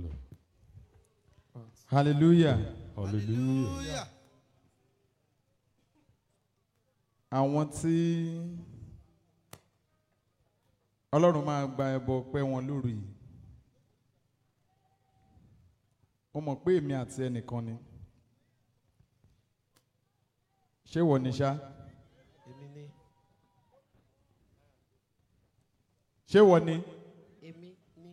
hallelujah hallelujah àwọn tí ọlọ́run máa gba ẹbọ pẹ́ wọn lóru yìí mo mọ̀ pé èmi àti ẹnìkan ni ṣé wọ ni ṣá èmi ni ṣé wọ ni èmi ni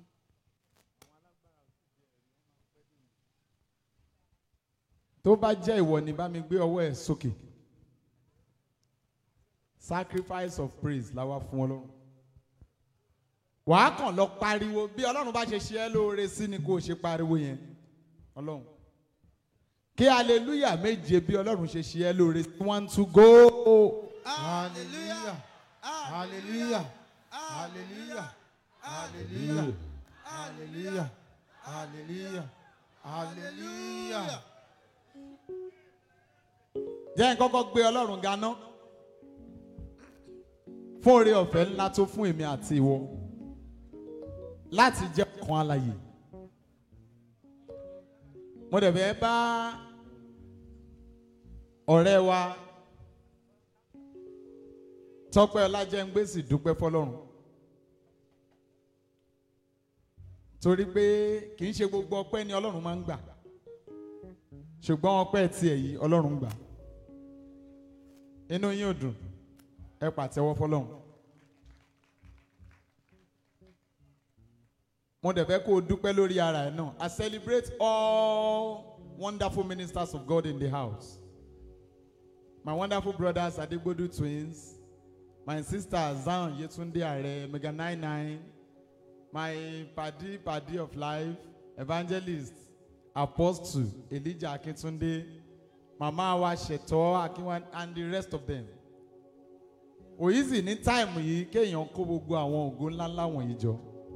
tó bá jẹ́ ìwọ ni bá mi gbé ọwọ́ ẹ̀ sókè sacrifice of praise la wá fún ọlọ́run wàá kàn lọ pariwo bí ọlọ́run bá ṣe ṣe ẹ́ lóore sí ni kó o ṣe pariwo yẹn ọlọ́run kí hallelujah méje bí ọlọ́run ṣe ṣe ẹ́ lóore sí one two go. hallelujah hallelujah hallelujah hallelujah hallelujah hallelujah hallelujah. jẹ́ n kọ́kọ́ gbé ọlọ́run ganá fún oore ọ̀fẹ́ ńlá tó fún èmi àti ìwọ láti jẹ́ ọkàn alààyè mo dẹ̀ fẹ́ bá ọ̀rẹ́ wa tọ́pẹ́ ọlájẹ́ngbèsì dúpẹ́ fọlọ́run torí pé kì í ṣe gbogbo ọpẹ́ ni ọlọ́run máa ń gbà ṣùgbọ́n ọpẹ́ tiẹ̀ yìí ọlọ́run gbà inú yín ò dùn ẹ pàtẹ́wọ́ fọlọ́run. mo dẹ̀ fẹ́ kó o dúpẹ́ lórí ara ẹ̀ náà I celebrate all wonderful ministers of God in the house my wonderful brothers Adegbodu twins my sister Zion Yetunde Are Mega nine nine my padi padi of life evangelist apostle Elijah Akintunde mama wa Ṣètò Akinwa and the rest of them òyìnbí ní táìmù yìí kéèyàn kó gbogbo àwọn ògo ńláńlá wọ̀nyí jọ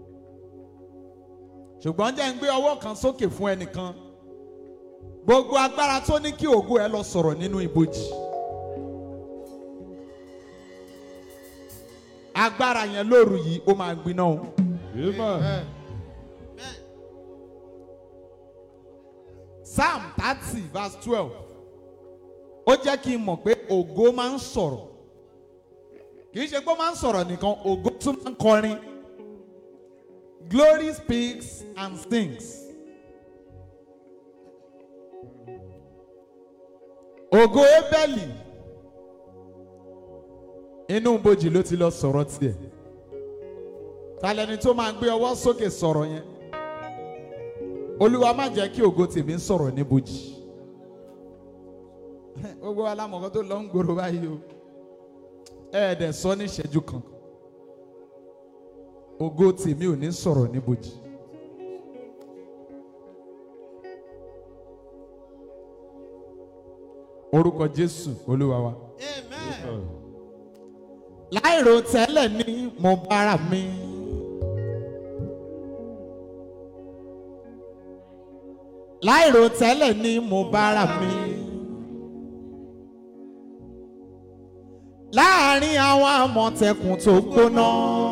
ṣùgbọ́n jẹ́ ń gbé ọwọ́ kan sókè fún ẹnìkan gbogbo agbára tó ní kí ògo ẹ lọ sọ̀rọ̀ nínú ibojì agbára yẹn lóru yìí ó máa gbiná o Amen. psalm thirty verse twelve ó jẹ́ kí n mọ̀ pé ògo máa ń sọ̀rọ̀ kì í ṣe pé ó máa ń sọ̀rọ̀ nìkan ògo tún máa ń kọrin glory speaks and sings. ògo ebeli inú bojì ló ti lọ sọ̀rọ̀ tiẹ̀ talẹ́ni tó máa gbé ọwọ́ sókè sọ̀rọ̀ yẹn olúwa má jẹ́ kí ògo tèmi ń sọ̀rọ̀ ní bojì gbogbo alámọ̀kọ́ tó lọ ń gbòòrò báyìí o ẹ̀ẹ́dẹ̀ sọ ní ìṣẹ́jú kan ògo tèmi ò ní sọ̀rọ̀ ní bojì. orúkọ jésù olúwa wa. amen. láìrò tẹ́lẹ̀ ni mo bára mi. láìrò tẹ́lẹ̀ ni mo bára mi. láàárín àwọn àmọ̀tẹ́kùn tó gbóná.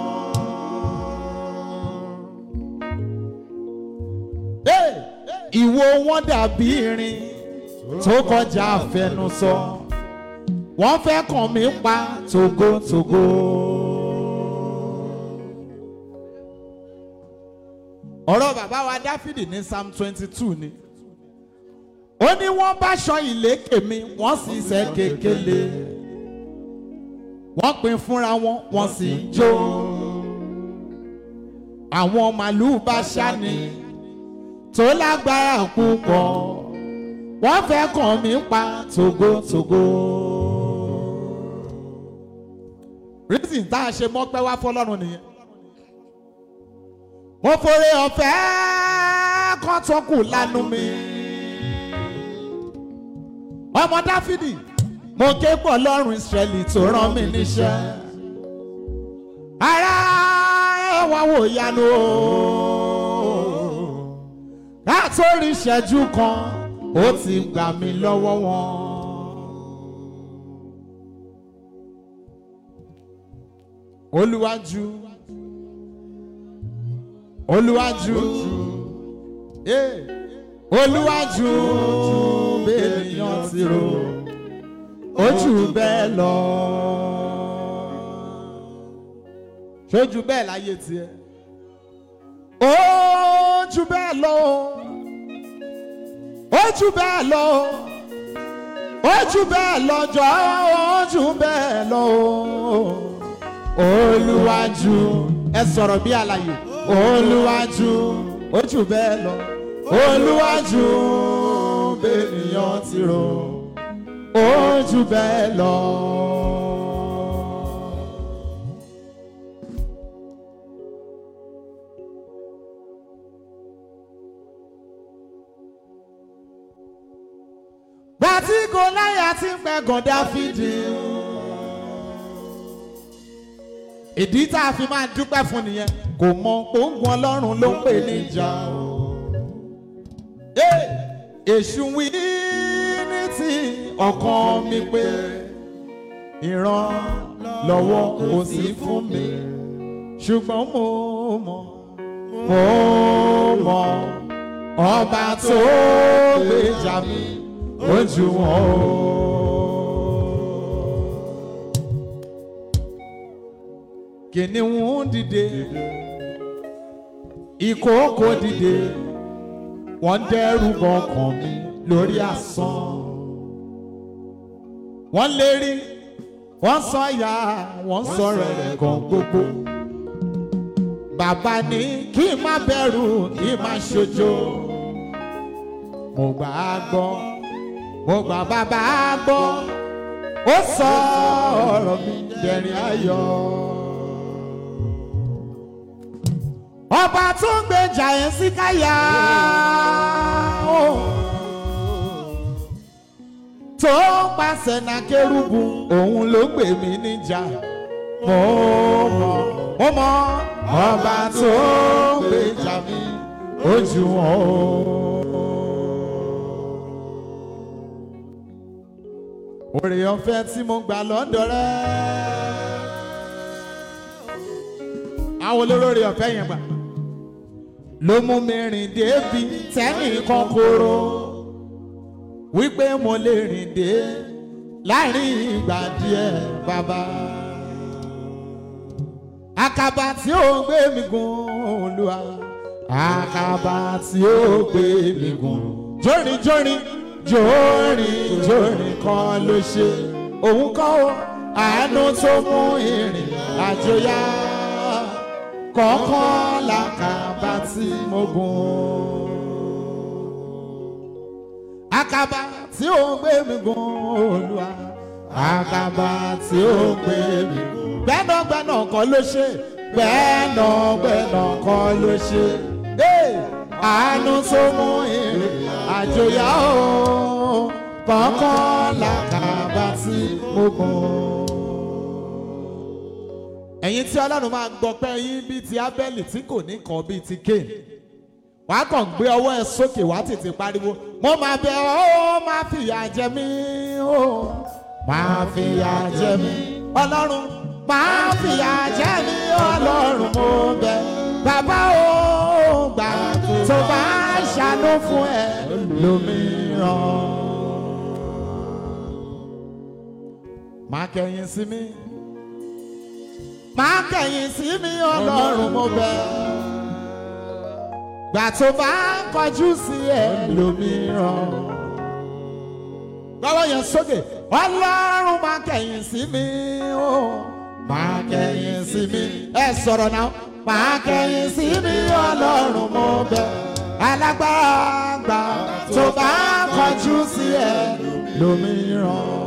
Hey! ìwo wọn dàbí irin tó kọjá àfẹnusọ wọ́n fẹ́ kàn mí pa togotogo. ọ̀rọ̀ bàbá wa dáfídì ní psalm twenty two ni ó ní wọ́n bá ṣan ìlékè mi wọ́n sì ṣe kékeré wọ́n pín fúnra wọn wọ́n sì ń jó àwọn màlúù bá ṣáni tó lágbára púpọ̀ wọ́n fẹ́ kàn mí pa togotogo. reason tá a ṣe mọ́pẹ́ wá fọlọ́run nìyẹn. mo fore ọ̀fẹ́ kan tó kù lánú mi. ọmọ dáfídì mo ké pọ̀ lọ́rùn ìsírẹ́lì tó rán mi níṣẹ́. ara ẹ̀ wá wò yanu o. látòrí ìṣẹ́jú kan ó ti gbà mí lọ́wọ́ wọn. olúwájú olúwájú Eh, olúwa jù bẹ́ẹ̀nìyàn ti rò ó jù bẹ́ẹ̀ lọ. ṣojú bẹ́ẹ̀ láyé tiẹ̀. ó jù bẹ́ẹ̀ lọ. ó jù bẹ́ẹ̀ lọ. ó jù bẹ́ẹ̀ lọ jọ ó jù bẹ́ẹ̀ lọ. olúwa jù ẹ sọ̀rọ̀ bí àlàyé olúwa jù ó jù bẹ́ẹ̀ lọ. olúwa jù bẹ́ẹ̀nìyàn ti rò ó jù bẹ́ẹ̀ lọ. Bàtí Gòláyà ti ń pẹ̀gàn Dáfídì. Ìdí tá a fi máa dúpẹ́ fún nìyẹn kò mọ òǹgùn Ọlọ́run ló ń pè níjà o. Ẹ́, Èṣù wí ní ti ọkàn mi pé ìrànlọ́wọ́ kò sí fún mi ṣùgbọ́n mo mọ̀ mo mọ̀ ọba tó gbèjà mi ojú wọn o. kìnìún dìde ìkookò dìde wọ́n dẹ́rù bọkàn mi lórí asán wọ́n lérí wọ́n sọ ya wọ́n sọ̀rọ̀ ẹ̀gàn gbogbo bàbá ní kí n má bẹ̀rù kí n má ṣojo mo gbà á gbọ́ mo gbà bàbá á gbọ́ ó sọ ọ̀rọ̀ mi dẹ̀rín ayọ̀. ọba tó ń gbèjà ẹ̀ sí káyà ó tó ń pàṣẹ náà kérúbù òun ló gbè mí níjà mo mọ̀ mo mọ̀ ọba tó ń gbèjà mi ojú wọn o. Oore ọ̀fẹ́ tí mo gbà lọ́dọ̀ rẹ̀. Àwọn olórí ọ̀fẹ́ yẹn gbà. Ló mú mi rìn débi tẹ́nìkan kóró. Wípé mo lè rìn dé láàrin ìgbà díẹ̀ bàbá. Àkàbà tí ó gbé mi gùn Olúwa. Àkàbà tí ó gbé mi gùn. Jórin jórin jórin jórin kan ló ṣe òun kọ́ ó àánú tó mú ìrìn àjò yá kọ̀ọ̀kan làkàbà tí mo gùn. àkàbà tí ó gbé mi gùn Olúwa àkàbà tí ó gbé mi gùn. gbẹ́nàgbẹ́nà kan ló ṣe gbẹ́nàgbẹ́nà kan ló ṣe. Hey! àánú tó mú ìrìn àjò yá o kọ̀ọ̀kan làkàbà tí mo gùn. ẹ̀yin tí ọlọ́run máa gbọ́ pé yín bíi ti abẹ́lì tí kò ní kan bíi ti kéènì wàá kàn gbé ọwọ́ ẹ sókè wàá tètè pariwo mo máa bẹ̀ ọ́ máa fìyà jẹ mí o máa fìyà jẹ mí ọlọ́run máa fìyà jẹ mí ọlọ́run mo bẹ̀ bàbá o gbà tó bá ṣàánú fún ẹ lómìíràn. Má kẹ̀yìn sí mi. Má kẹ̀yìn sí mi ọlọ́run mo bẹ̀. Gbà tó bá kọjú sí ẹ lómìíràn. Gbọ́wọ́ yẹn sókè. Ọlọ́run má kẹ̀yìn sí mi o. Má kẹ̀yìn sí mi. Ẹ sọ̀rọ̀ náà máa kẹ̀yìn sí mi ọlọ́run mo bẹ̀ alágbára gbà tó bá kọjú sí ẹ lómìíràn.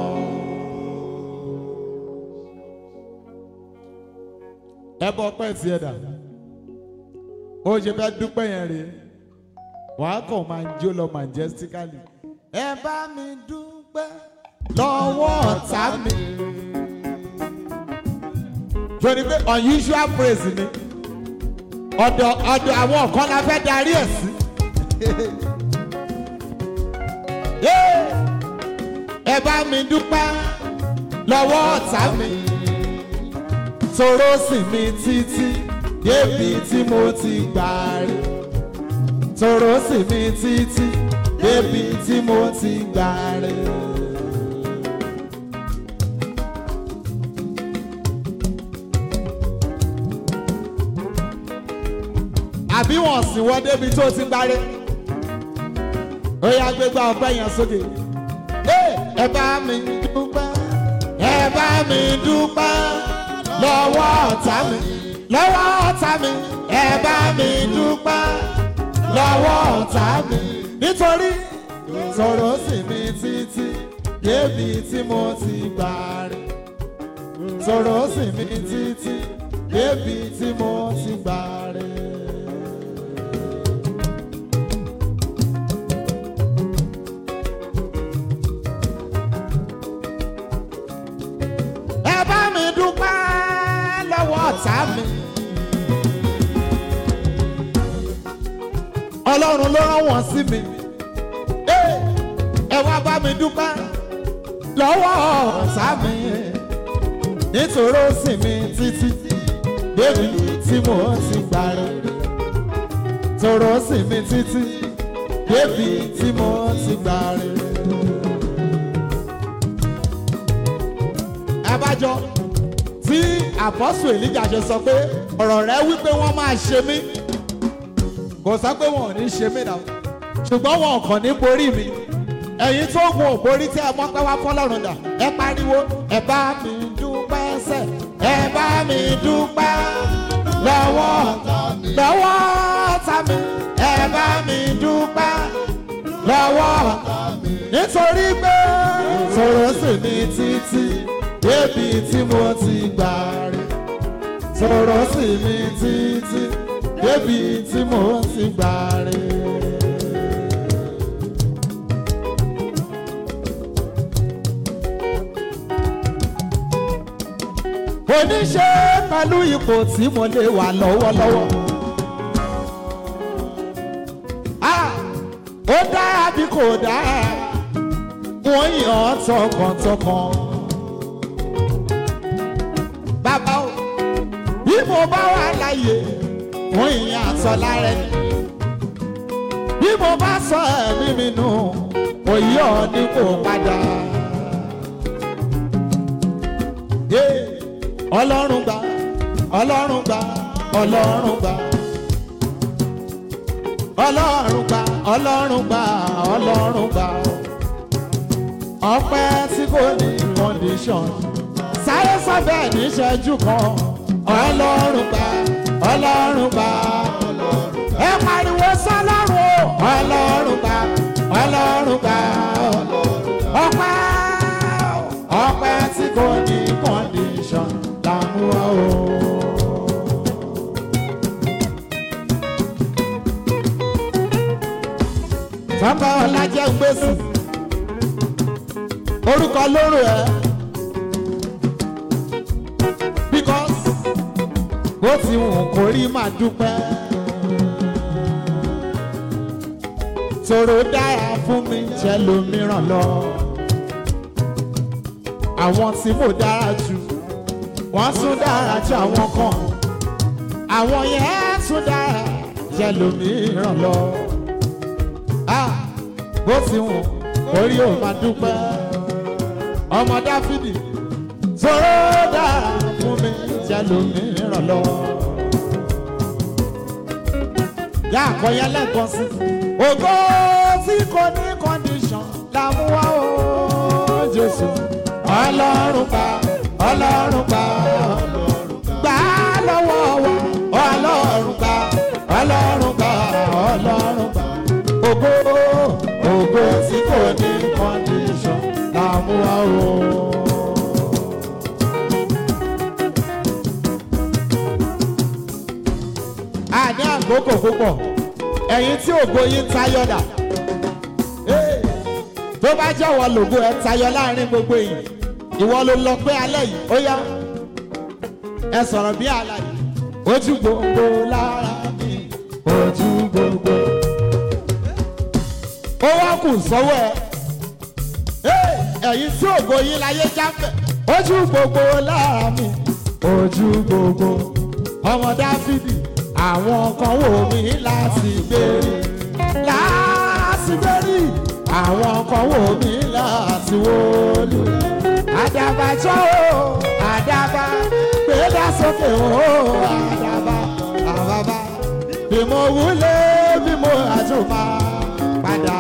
ẹ bọ pẹ́ tí ẹ dà ó ṣe fẹ́ dúpẹ́ yẹn rèé wàá kàn máa jó lọ majestically ẹ bá mi dúpẹ́ lọ́wọ́ ọ̀tá mi. torí pé unusual praise ni ọ̀dọ̀ ọ̀dọ̀ àwọn kan la fẹ́ darí ẹ̀ sí. ẹ bá mi dúpẹ́ lọ́wọ́ ọ̀tá mi toró sì mi títí débi tí mo ti gbà rí tòró sì mi títí débi tí mo ti gbà rè. àbí wọn sì wọ débi tó ti gbáré ó yá gbégbá ọpẹ́ yẹn sókè ẹ bá mi dúpẹ́ ẹ bá mi dúpẹ́ lọ́wọ́ ọ̀tá mi lọ́wọ́ ọ̀tá mi ẹ bá mi dúpẹ́ lọ́wọ́ ọ̀tá mi nítorí sọ̀rọ̀ sí mi títí débi tí mo ti gbà rí sọ̀rọ̀ sí mi títí débi tí mo ti gbà rí. ẹ bá mi dúpẹ́ lọ́wọ́ ọ̀tá mi. ọlọ́run ló rán wọn sí mi. Ẹ ẹ wá bá mi dúpẹ́ lọ́wọ́ ọ̀tá mi. nítorí ó sì mi títí débi tí mo ti gbà rẹ̀. tòró sì mi títí débi tí mo ti gbà rẹ̀. abájọ tí àpọ́sù èlíjà ṣe sọ pé ọ̀rọ̀ rẹ wípé wọ́n máa ṣe mí kò sọ pé wọn ò ní ṣe mí náà ṣùgbọ́n wọn kàn ní borí mi ẹ̀yin tó gun òborí tí ẹ mọ́ pẹ́ wá fọlọ́run dà ẹ pariwo ẹ bá mi dúpẹ́ sẹ́ ẹ bá mi dúpẹ́ lọ́wọ́ lọ́wọ́ ọ̀tá mi ẹ bá mi dúpẹ́ lọ́wọ́ nítorí pé sọ̀rọ̀ sí mi títí débi tí mo ti gbà rí sọ̀rọ̀ sí mi títí débi tí mo ti gbà rí. oníṣe pẹ̀lú ipò tí mo lè wà lọ́wọ́lọ́wọ́. Ah, ó dára bí kò dára wọ́n yàn án tọkàntọkàn. bàbá o bí mo bá wà láàyè wọ́n yàn àtọ̀ lára ẹni. bí mo bá sọ ẹ̀mí mi nù òye ọ̀ ní kò padà. Yeah ọlọ́run gbà ọlọ́run gbà ọlọ́run gbà ọlọ́run gbà ọlọ́run gbà ọlọ́run gbà ọpẹ́ tí kò ní condition sáré sábẹ́ níṣẹ́jú kan ọlọ́run gbà ọlọ́run gbà ẹ pariwo sọlọ́run o ọlọ́run gbà ọlọ́run gbà ọpẹ́ ọpẹ́ tí kò ní condition làmú wa o. Bàbá Ọlájẹ́ ń gbèsè. Orúkọ lóró ẹ̀. Because bó ti wù kó rí máa dúpẹ́. Tòrò dára fún mi jẹ́ lómìíràn lọ. Àwọn tí mo dára jù wọ́n tún dára ju àwọn kan àwọn yẹn tún dára jẹ lómìíràn lọ. Ah, bó ti wù orí ò máa dúpẹ́ ọmọ dáfídì tóró dára fún mi jẹ lómìíràn lọ. yá àkọyẹ lẹ́ẹ̀kan sí ògo tí kò ní kọ́ndíṣọ̀n làmúwá o jésù ọlọ́run bá ọlọ́run gbà gbà lọ́wọ́ wa ọlọ́run gbà ọlọ́run gbà ọlọ́run gbà ògo ògo tí kò ní kọ́ndíṣọ̀n làmúwa o. a ní àkókò púpọ̀ ẹ̀yin tí ògo yín tayọ̀dà tó bá jọ̀wọ́ lògo ẹ̀ tayọ láàrin gbogbo èèyàn ìwọ ló lọ pé alẹ́ yìí ó yá ẹ sọ̀rọ̀ bí àlàyé ojú gbogbo lára mi ojú gbogbo ó wá kù sọ́wọ́ ẹ ẹ̀yin tí ògo yín láyé jáfẹ́ ojú gbogbo lára mi ojú gbogbo ọmọ dáfídì àwọn kan wò mí láti gbére wò mí láti wọlé. àdàbà jọ o àdàbà gbéra sókè o àdàbà àbàbà bí mo wúlé bí mo àjùmọ̀ padà.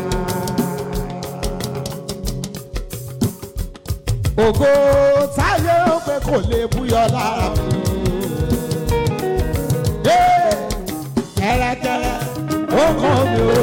ògo táyé ó pé kò lè búyọ lára mi. Ee, kẹ́rẹ́kẹ́rẹ́ ó kàn mí o.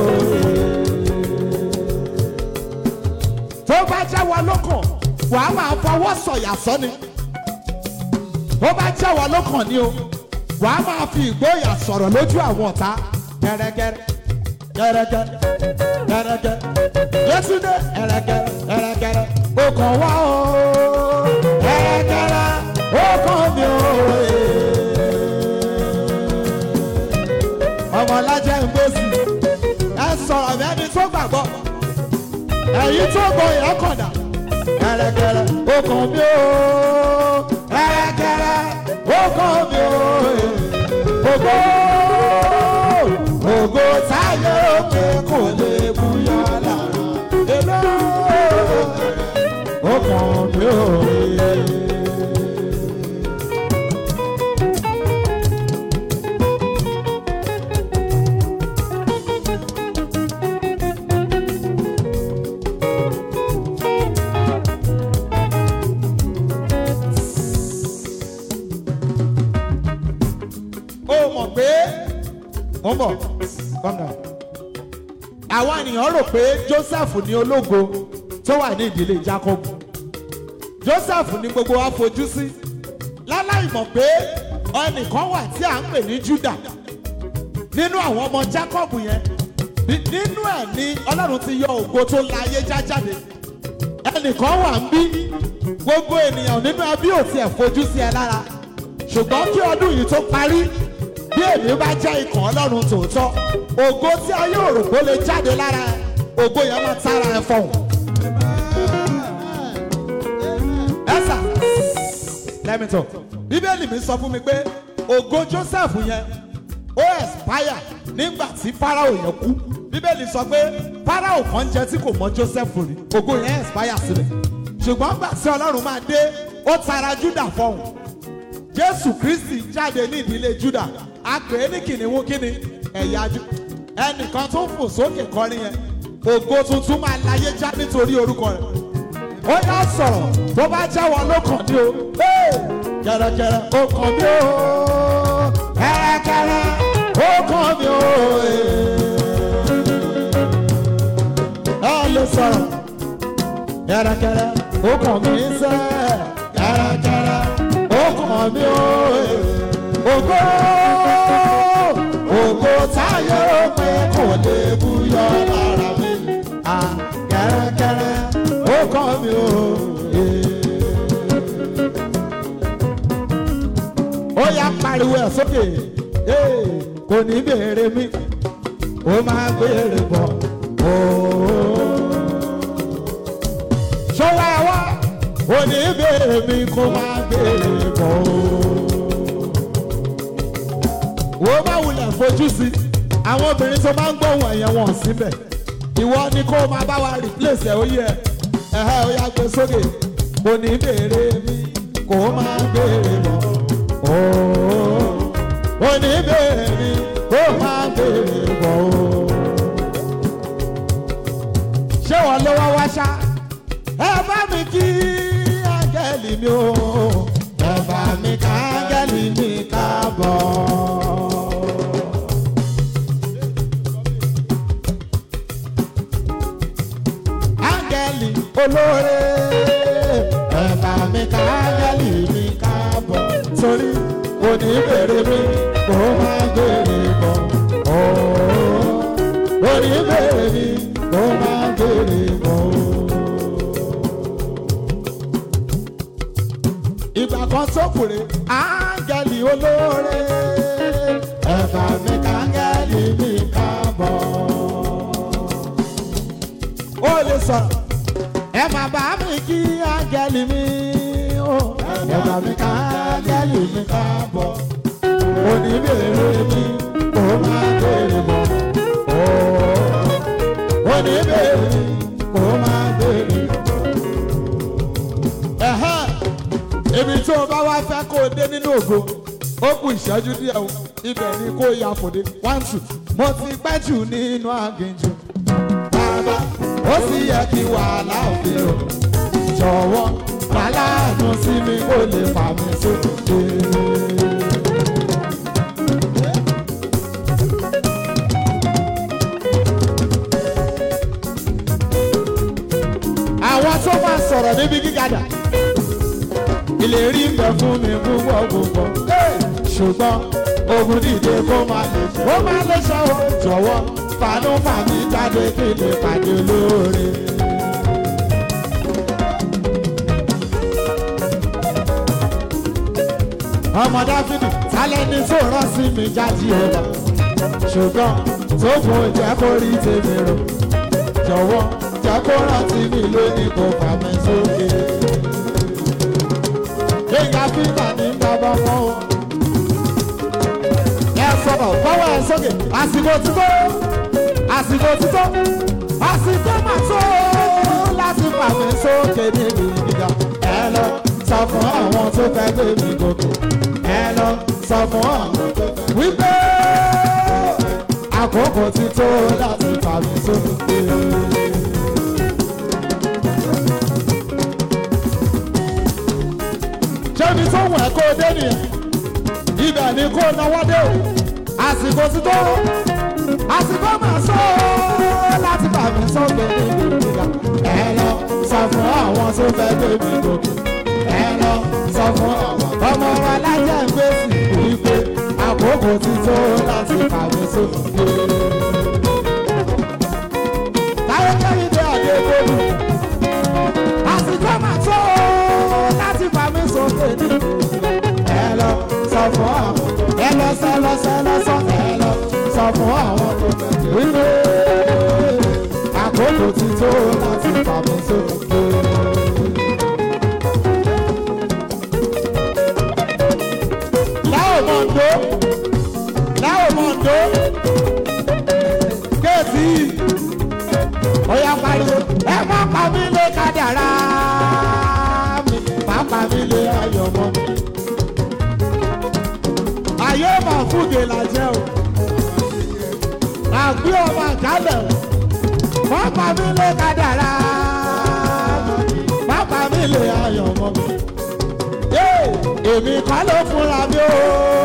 tó bá jẹ́ wọn lókàn wàá máa fọwọ́ sọ̀yà sọ́ni. tó bá jẹ́ wọn lókàn ni o wàá máa fi ìgboyà sọ̀rọ̀ lójú àwọn ọ̀tá. kẹ́rẹ́kẹ́rẹ́ kẹ́rẹ́kẹ́rẹ́ kẹ́rẹ́kẹ́rẹ́ yétúndé kẹ́rẹ́kẹ́rẹ́ kẹ́rẹ́kẹ́rẹ́ ó kàn wá o. kẹ́rẹ́kẹ́rẹ́ ó kàn mí o. ọmọlájẹ ń gbèsè ẹ sọ̀rọ̀ mẹ́ni tó gbàgbọ́ ẹ̀yin tó gbọ́ yẹn kọ̀dà kẹ̀rẹ̀kẹ̀rẹ̀ ó kàn mí o kẹ̀rẹ̀kẹ̀rẹ̀ ó kàn mí o ògo ògo táyé òkè kò lè búyọ lára èlò ó kàn mí o. ó mọ̀ pé mo ń bọ̀ calm down. àwọn ènìyàn rò pé joseph ní ológo tó wà ní ìdílé jacob joseph ní gbogbo wa fojú sí láláì mọ̀ pé ẹnìkan wà tí à ń pè ní juda nínú àwọn ọmọ jacob yẹn ní- nínú ẹ̀ ni ọlọ́run ti yọ ògo tó la ayé já jáde ẹnìkan wà ń bí gbogbo ènìyàn nínú ẹbí ò tiẹ̀ fojú sí ẹ lára ṣùgbọ́n kí ọdún yìí tó parí bí èmi bá jẹ́ ikàn ọlọ́run tòótọ́ ògo tí ayé òrògbó lè jáde lára ẹ ògo yẹn máa tára ẹ fọhùn. ẹ̀sà lẹ́mìtọ̀ bíbélì mi sọ fún mi pé ògo joseph yẹn ó expire nígbà tí farao yẹn kú bíbélì sọ pé farao kan jẹ tí kò mọ joseph rí ògo yẹn expire sílẹ̀ ṣùgbọ́n gbà tí ọlọ́run máa dé ó tara juda fọhùn jésù kristi jáde ní ìdílé juda a pè é ní kìnìún kíni ẹ̀yà ju ẹnìkan tó ń fò sókè kọrin yẹn ògo tuntun máa láyé já nítorí orúkọ rẹ̀ ó yá sọ̀rọ̀ bó bá jẹ́wọ́ ló kàn ní o Hey! kẹ̀rẹ̀kẹ̀rẹ̀ ó kàn mí o kẹ̀rẹ̀kẹ̀rẹ̀ ó kàn mí o ẹ lè sọ̀rọ̀ kẹ̀rẹ̀kẹ̀rẹ̀ ó kàn mí sẹ́ kẹ̀rẹ̀kẹ̀rẹ̀ ó kàn mí o ògo ògo táyé ó pé kò lè búyọ lára mi à kẹ̀rẹ̀kẹ̀rẹ̀ ó kàn mí o. ó yá pariwo ẹ̀ sókè Hey, kò ní béèrè mi ó máa béèrè bọ̀ ṣọwọ́ ẹ wá kò ní béèrè mi kó máa béèrè bọ̀ wo bá wulẹ̀ fojú sí àwọn obìnrin tó máa ń gbóhùn ẹ̀yẹ̀ wọn síbẹ̀ ìwọ ni kó máa bá wa replace ẹ̀ ó yẹ ẹ̀hẹ́ ó yá gbé sókè kò ní béèrè mi kó máa béèrè bọ̀ kò ní béèrè mi kó máa béèrè bọ̀ ṣé wọn ló wá wá ṣá ẹ bá mi kí áńgẹ́lì mi o ẹ bá mi ká áńgẹ́lì mi káàbọ̀. áńgẹ́lì olóore ẹ bá mi ká áńgẹ́lì mi káàbọ̀ torí kò ní bèrè mi kò má bèrè bọ̀ kò ní bèrè mi kò má bèrè bọ̀. ìgbà kan tó kùrè áńgẹ́lì olóore ẹ bá mi ká áńgẹ́lì mi káàbọ̀ ó lè sọ̀rọ̀ ẹ máa bá mi kí áńgẹ́lì mi ó ẹ bá mi ká áńgẹ́lì mi káàbọ̀ òní bèrè mi kò má bèrè bọ̀ òní bèrè mi kò ògo ó kù ìṣẹ́jú díẹ̀ o ibẹ̀ ni kó ya fòde one two mo ti pẹ́ jù nínú aginjù bàbá ó sì yẹ kí wàhálà òde o jọ̀wọ́ aláàánú sí mi kó lè fà mí sókè. àwọn tó máa sọ̀rọ̀ níbi gígadà ìlérí ń bẹ fún mi púpọ̀ púpọ̀ ṣùgbọ́n ogun dìde kó máa lè ṣe ó máa lè ṣe ó jọ̀wọ́ fanú fàmí jáde kí lè pàdé lóore. ọmọ dáfídì tálẹ́ni tó rán sí mi jáde ọba ṣùgbọ́n tó fún ìjẹ́ kó rí tèmi rò jọ̀wọ́ jẹ́ kó rántí mi lónìí kó fà mí sókè. Gbẹ̀ngà fífà ní bàbá mọ́ o. Ẹ sọ̀rọ̀ fọwọ́ ẹ sókè. Àsìkò títọ́. Àsìkò títọ́. Àsìkò mà tó láti fà mí sókè níbi gíga. Ẹ lọ sọ fún àwọn tó fẹ́ gbé mi gòkè. Ẹ lọ sọ fún àwọn tó fẹ́ wípé àkókò ti tó láti fà mí sókè. ṣébi tó wọ̀ ẹ́ kó o dé nìyẹn ibẹ̀ ni kó o náwó dé o àsìkò ti tó àsìkò máa sọ ọ́ láti bà mí sọ́gbẹ́ níbi ìgbà ẹ lọ sọ fún àwọn tó fẹ́ gbé mi gòkè ẹ lọ sọ fún àwọn ọmọ alájà ń gbé sí wípé àkókò ti tó láti bà mí sókè. táyé kẹ́rin dé àdé gbòdù àsìkò máa tó láti fà mí sókè ní. ẹ lọ sọ fún àwọn ẹ lọ sọ lọ sọ lọ sọ ẹ lọ sọ fún àwọn tó fẹ́ wípé àkókò ti tó láti fà mí sókè. láò mọ̀ndó láò mọ̀ndó kéèsì ọ̀yà pariwo ẹ má pa mí lé kádàrá mi má pa mí lé ayọ̀ mọ́ mi. ayé mà fúge làjẹ́ o àgbé ọmọ àjálẹ̀ o má pa mí lé kádàrá mi má pa mí lé ayọ̀ mọ́ mi. Yéè, èmi kọ́ ló fúnra mi o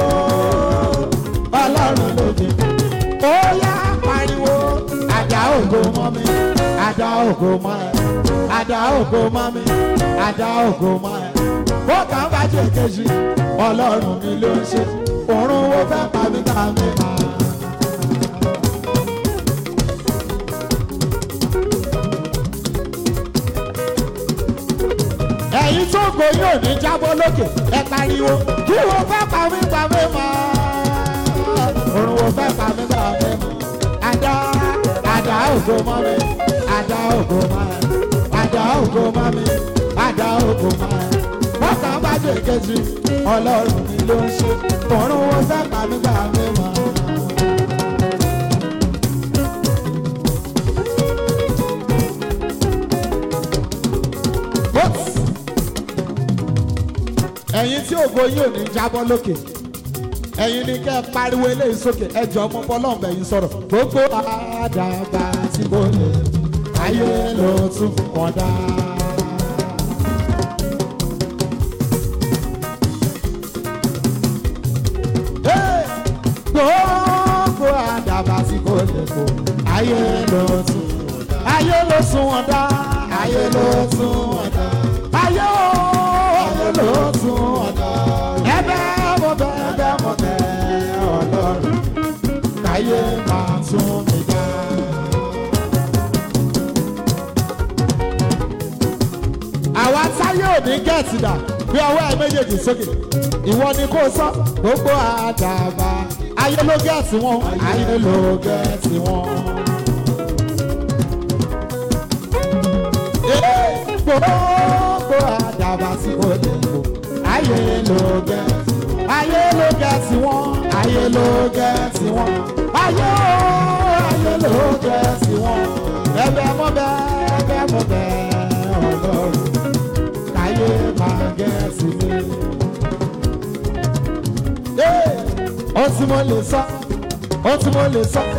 ọlọ́run ló dé ó yá pariwo àdá ògo mọ́ mi àdá ògo mọ́ ẹ àdá ògo mọ́ mi àdá ògo mọ́ ẹ bó kàn bá jẹ kejì ọlọ́run mi ló ń ṣe òórùn wo fẹ́ pa mí ká mi máa. ẹ̀yin tó gbóyún òní jábọ́ lókè ẹ pariwo kí wo fẹ́ pa mí pa mí mọ́ òórùn wo fẹ́ pa mí pa mí mọ́ àdá àdá ògo mọ́ mi àdá ògo mọ́ ẹ àdá ògo mọ́ mi àdá ògo mọ́ ẹ bọ́kà bá dé kejì ọlọ́run mi ló ń ṣe òórùn wo fẹ́ pa mí pa mí mọ́. Oops ẹ̀yin tí ògo yìí ò ní jábọ́ lókè ẹ̀yin ni kẹ́ ẹ pariwo eléyìí sókè ẹ jọ ọmọ bọ́lọ́ọ̀bẹ yìí sọ̀rọ̀ gbogbo àdàbà tí kò lè ayé ló tún kọ́ dá. Hey! gbogbo àdàbà tí kò lè kó ayé ló tún ayé ló tún wọn dá ayé ló tún wọn dá ayé ó ayé ló tún wọn dá ẹ̀bẹ̀ mo bẹ̀ ẹ̀bẹ̀ mo bẹ̀ Ọlọ́run káyé máa tún mi dá. àwa táyé ò ní gẹ̀ẹ́tì dà bí ọwọ́ ẹ méjèèjì sókè ìwọ ni kò sọ gbogbo àdàbà ayé ló gẹ̀ẹ́tì wọn ayé ló gẹ̀ẹ́tì wọn. Ee, gbogbo àdàbà tí kò lè lò ayé ló gẹ̀ẹ́tì ayé ló gẹ̀ẹ́tì wọn ayé ló gẹ̀ẹ́tì wọn ayé ó ayé ló gẹ̀ẹ́tì wọn ẹ̀bẹ̀ mo bẹ̀ ẹ̀bẹ̀ mo bẹ̀ Ọlọ́run káyé máa gẹ̀ẹ́sì mi. tí mo lè sọ ó tí mo lè sọ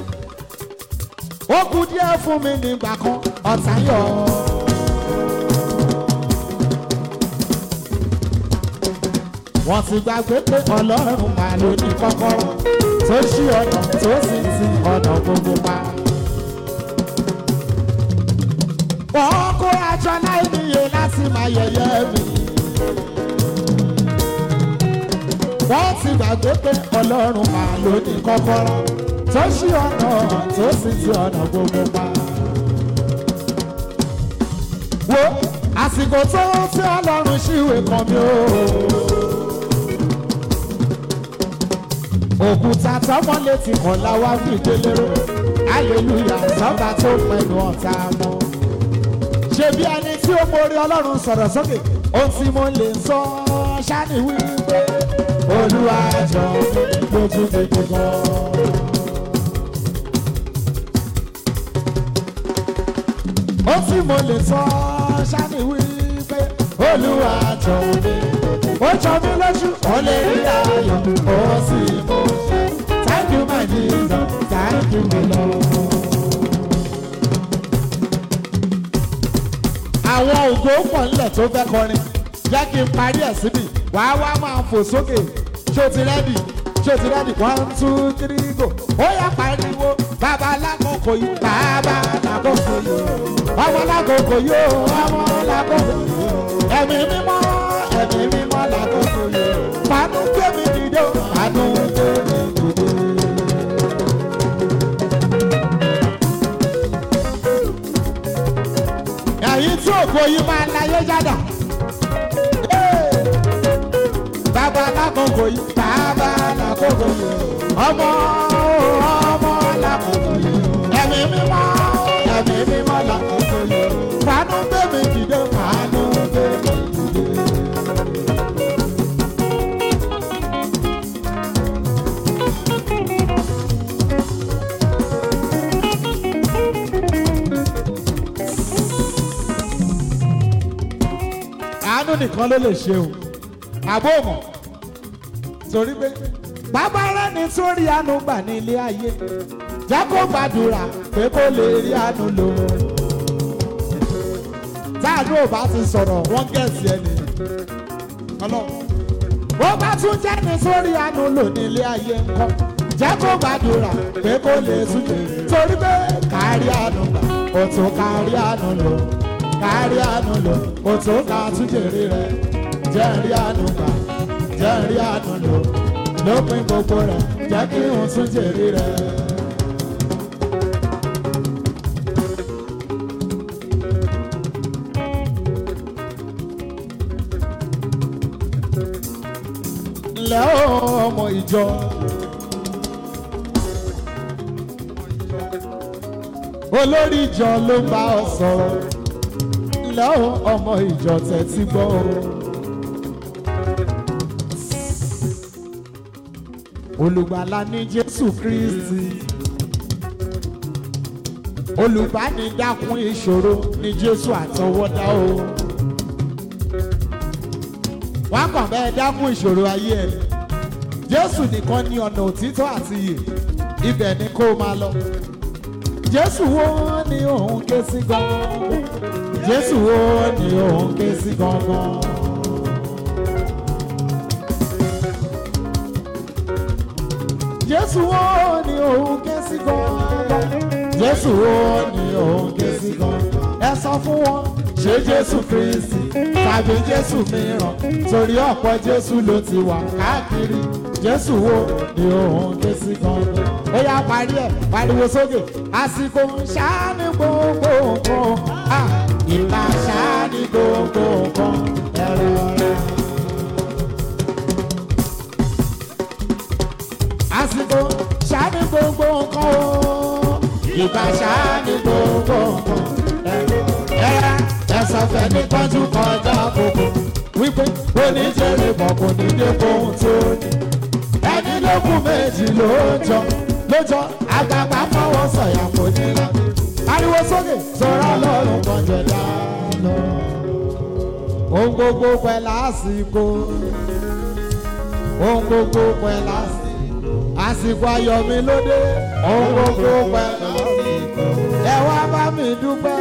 ó kù díẹ̀ fún mi nígbà kan ọ̀tá yọ̀ wọ́n ti gbàgbé pé ọlọ́run máa ló ní kọ́kọ́rọ́ tó ṣí ọ̀nà tó sì ti ọ̀nà gbogbo pa. wọ́n kó aṣọ láì níye láti máa yẹ̀yẹ́ mi. wọ́n ti gbàgbé pé ọlọ́run máa ló ní kọ́kọ́rọ́ tó ṣí ọ̀nà tó sì ti ọ̀nà gbogbo pa. wo àsìkò tó tí ọlọ́run ṣíwèé kan mi ó. òkúta tọmọ létí kan láwa fi délérò aleluya sọba tó pẹ̀lú ọ̀tá mọ́. ṣé bí ẹni tí ó borí ọlọ́run sọ̀rọ̀ sókè ohun tí mo lè sọ ṣáni wípé olúwa jọ mí lójú gbogbo gan. ohun tí mo lè sọ ṣáni wípé olúwa jọ mí ó jọ mí lójú ó lè rí ayọ̀ ó sì mú ṣe thank you my jesus thank you my lord. àwọn ògo pọ̀ nílẹ̀ tó fẹ́ kọrin jẹ́ kí n parí ẹ̀ síbi wàá wá máa fò sókè ṣó ti rẹ́dì ṣó ti rẹ́dì one two three go ó yá pariwo bàbá lákòókò yìí bàbá lákòókò yìí ọmọ lákòókò yìí ọmọ lákòókò yìí ẹ̀mí mímọ́ ẹ̀mí mímọ́ lákòókò yìí fanu gbé mi dìde fanu gbé mi dìde. ẹ̀yin tí ògo yìí máa láyé jádà. bàbá lákòókò yìí bàbá lákòókò yìí ọmọ ọmọ lákòókò yìí ẹ̀mí mímọ́ ẹ̀mí mímọ́ lákòókò yìí fanu gbé mi dìde fanu gbé mi dìde. àánú nìkan ló lè ṣe o àbó mọ̀ torí pé bàbá rẹ̀ ní sórí àánú gbà ní ilé ayé jẹ́ kó gbàdúrà pé kó lè rí àánú lò táàánú ò bá ti sọ̀rọ̀ wọ́n gẹ̀ẹ́sì ẹni ọlọ́run bó bá tún jẹ́ ní sórí àánú lò ní ilé ayé ńkọ́ jẹ́ kó gbàdúrà pé kó lè túnjẹ torí pé kárí àánú gbà ó tún kárí àánú lò kárí àánú lò ó tún ká túnjèrè rẹ jẹ́ rí àánú gbà jẹ́ rí àánú lò lópin gbogbo rẹ jẹ́ kí n túnjèrè rẹ. ńlẹ́ o ọmọ ìjọ. olórí ìjọ ló ń bá ọ sọ̀rọ̀ ńlẹ́ o ọmọ ìjọ tẹ̀tí gbọ́ o. olùgbàlà ní jésù kristi olùbánidákun ìṣòro ní jésù àtọwọ́dá o. wọ́n kàn bẹ́ẹ̀ dákun ìṣòro ayé ẹ̀ jésù nìkan ní ọ̀nà òtítọ́ àti iyè ibẹ̀ ni kó o máa lọ jésù wo ni òun ké sí gangan jésù wo ni òun ké sí gangan. jésù wo ni òun ké sí gangan jésù wo ni òun ké sí gangan ẹ sọ fún wọn ṣé jésù kristi tàbí jésù mìíràn torí ọ̀pọ̀ jésù ló ti wà káàkiri jésù wo ni òun ké sí gangan. ó yá parí ẹ̀ pariwo sókè àsìkò ṣáání gbogbo nǹkan ah, ìlà ṣáání gbogbo nǹkan ẹ̀rọ rẹ̀. àsìkò ṣáání gbogbo nǹkan o ìgbà ṣáání gbogbo nǹkan ẹ̀rọ ẹ̀sán fẹ́ ní tọ́jú kọjá àkókò wípé oníjèrè bọ̀ kò ní dé fóun tó ní ẹni lókun méjì lóòjọ́ lóòjọ́ àgbààgbà fọwọ́ sọ̀yà kò ní lọ. ariwo sókè sọ̀rọ̀ lọ́rùn kan jẹ dá lọ. ohun gbogbo pẹ̀ lásìkò ohun gbogbo pẹ̀ lásìkò àsìkò ayọ̀ mi lóde ohun gbogbo pẹ́ ẹ wá bá mi dúpẹ́.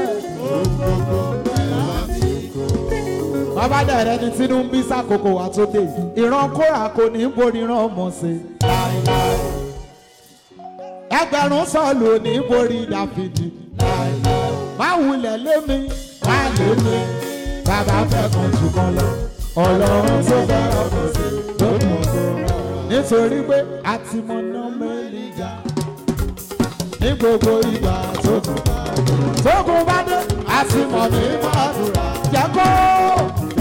bàbá dẹ̀rẹ́ ni tínú ń bí sàkókò wà tó dé ìran kóra kò ní borí ìran ọmọ sí láéláé ẹgbẹ̀rún sọ̀lù ò ní borí dáfídì láéláé má wulẹ̀ lémi má lémi bàbá fẹ́ kan jù kan lọ ọlọ́run tó fẹ́ ọkọ̀ sí lókun nítorí pé a ti mọ nọ́mẹ́lì ga ní gbogbo ìgbà tó kù tókun bá dé a ti mọ̀ ní mọ́tò jẹ́ kó